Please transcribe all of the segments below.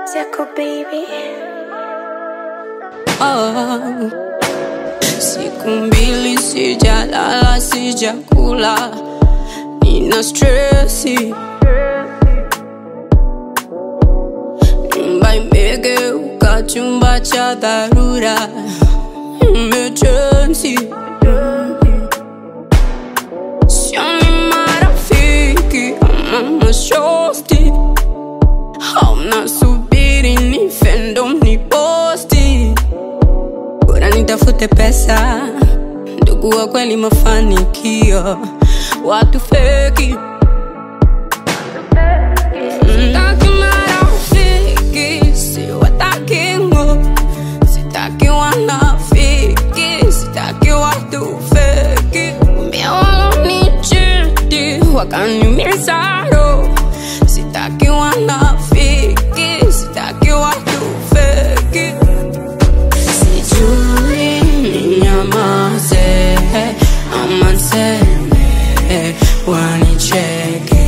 Zeko baby. Oh. Siku mbili sijalala, sijakula, nina stresi. Nyumba imegeuka chumba cha dharura, emergency. Sioni marafiki ama mashosti, hauna subiri nife ndo mniposti bora nitafute pesa, ndugu wa kweli, mafanikio, watu feki. Sitaki marafiki, siwataki ngo, sitaki wanafiki, sitaki watu feki. Mbia walonichiti wakaniumiza roho, sitaki wanafiki, sitaki watu feki. Sijui ninyamaze ama niseme wanicheke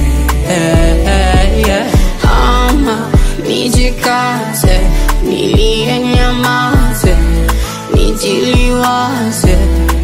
ama nijikaze nilie nyamaze nijiliwaze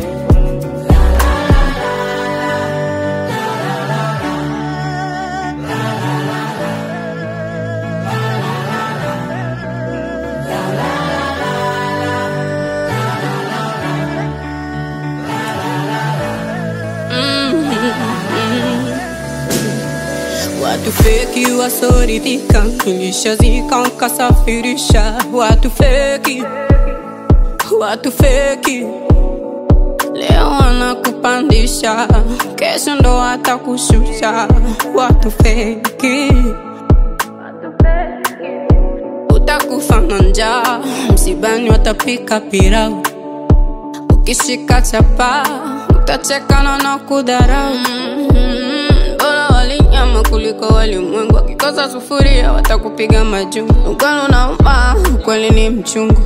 Watu feki wasoridhika, nilishazika nkasafirisha. Watu feki, watu feki, leo wanakupandisha, kesho ndo watakushusha. Watu feki, utakufa na njaa, msibani watapika pilau, ukishika chapa utachekana na kudharau. Mm, Bora walinyama kuliko walimwengu, wakikosa sufuria watakupiga majungu. Ukweli unauma, ukweli ni mchungu.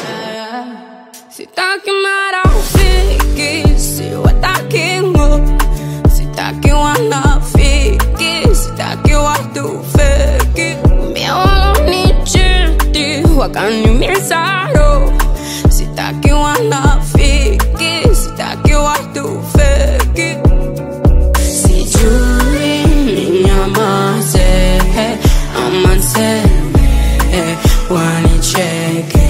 Sitaki marafiki, siwataki ngo, sitaki wanafiki, sitaki watu feki. Mbia walonichiti wakaniumiza roho, sitaki wanafiki, sitaki watu feki. Sijui ninyamaze ama niseme wanicheke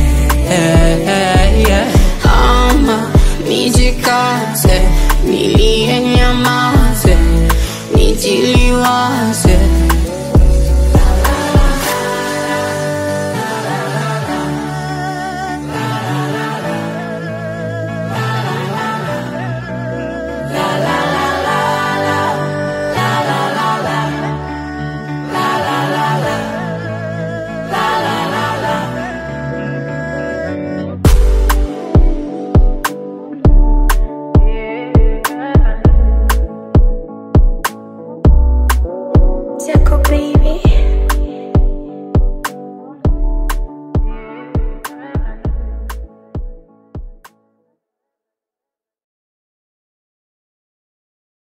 ama nijikaze nilie nyamaze nijiliwaze